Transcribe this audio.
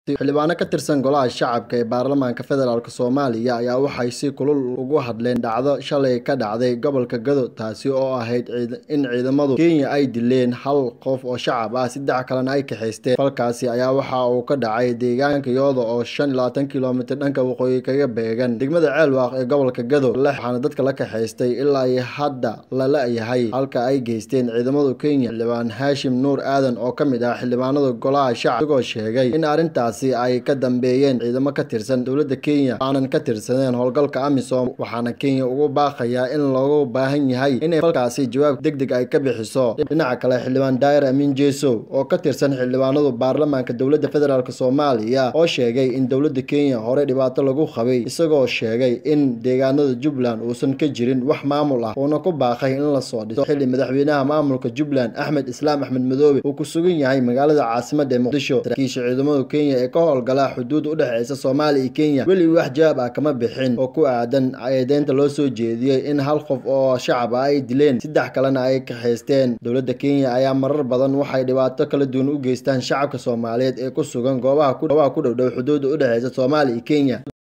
xildhibaano ka tirsan golaha shacabka ee baarlamaanka federaalk soomaaliya ayaa waxay si kulul ugu hadleen dhacdo shalay ka dhacday gobolka gado taasi oo ahayd in ciidamadu kenya ay dileen hal qof oo shacab ah saddex kalena ay kaxaysteen falkaasi ayaa waxa uu ka dhacay deegaanka yooda oo shan iyo labaatan kilomitir dhanka waqooyi kaga beegan degmada ceelwaaq ee gobolka gado waxaana dadka la kaxaystay ilaa iyo hadda lala yahay halka ay geysteen ciidamadu kenya xildhibaan haashim nuur aadan oo ka mid ah xildhibaanada golaha shacab isagoo sheegay in arrintaas ay ka dambeeyeen ciidamo ka tirsan dowladda kenya aanan ka tirsaneen howlgalka amisom waxaana kenya ugu baaqayaa in loogu baahan yahay inay falkaasi jawaab deg deg ay ka bixiso dhinaca kale xildhibaan daayir amiin jeesow oo ka tirsan xildhibaanadu baarlamaanka dowladda federaalk soomaaliya oo sheegay in dowladda kenya horey dhibaato lagu qabay isagoo sheegay in deegaanada jubbaland uusan ka jirin wax maamul ah uuna ku baaqay in lasoo dhiso xilli madaxweynaha maamulka jubbaland axmed islaam axmed madoobe uu ku sugan yahay magaalada caasimada ee muqdisho saraakiisha ciidamada kenya ka howlgala xuduud u dhexeysa soomaaliya iyo kenya weli wax jawaab ah kama bixin oo ku aadan eedeynta loo soo jeediyey in hal qof oo shacab ah ay dileen saddex kalena ay kaxaysteen dowladda kenya ayaa marar badan waxay dhibaato kala duwan u geystaan shacabka soomaaliyeed ee ku sugan goobaha ku dhowdhow xuduudda u dhexeysa soomaaliya iyo kenya